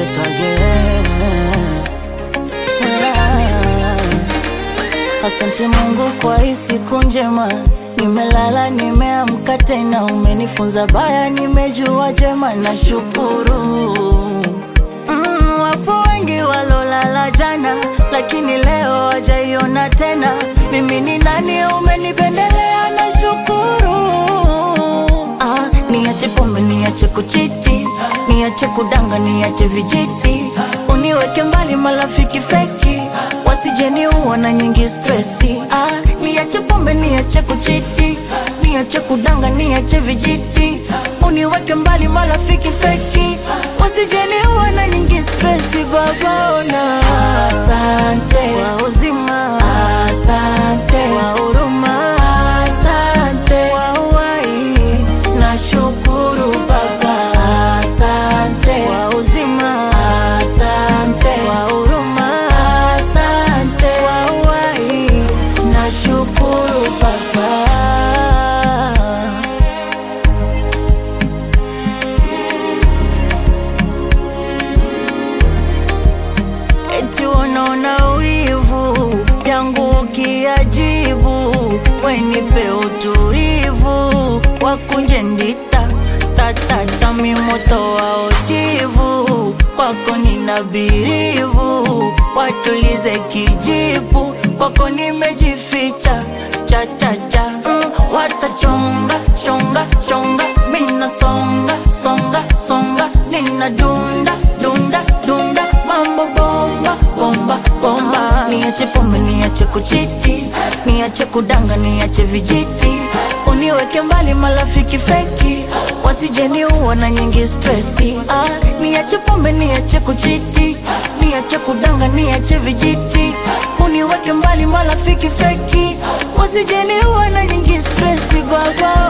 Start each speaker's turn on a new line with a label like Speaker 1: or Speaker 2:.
Speaker 1: it again. Ah. Asante Mungu kwa hii siku njema, nimelala nimeamka tena, umenifunza baya, nimejua jema, nashukuru. Mm, wapo wengi walolala jana, lakini leo wajaiona tena. Mimi ni nani? Umenipendelea, nashukuru. Ah, niache pombe, niache kuchiti, niache kudanga, niache vijiti, uniweke mbali marafiki feki, wasijeniua na nyingi stresi. Ah, niache pombe, niache kuchiti, niache kudanga, niache vijiti, uniweke mbali marafiki feki, wasijeniua na nyingi stresi. Babona, asante kwa uzima, asante kwa huruma, asante kwa uhai, nashukuru Baba, asante kwa uzima, asante kwa huruma, asante kwa uhai, nashukuru Baba. eti wanaona wivu yangu ukiajibu, wenipe utulivu, wakunje ndita tatata mimoto wa ujivu, kwako nina birivu, watulize kijipu, kwako nimejificha chachacha mm, watachonga chonga chonga, mina songa songa songa, nina dunda dunda dunda, mambo bomba bomba bomba. Niache pombe, niache kuchiti, niache kudanga, niache vijiti, uniweke mbali marafiki feki, wasijeniua na nyingi stresi. Ah, niache pombe, niache kuchiti, niache kudanga, niache vijiti, uniweke mbali marafiki feki, wasijeniua na nyingi stresi baba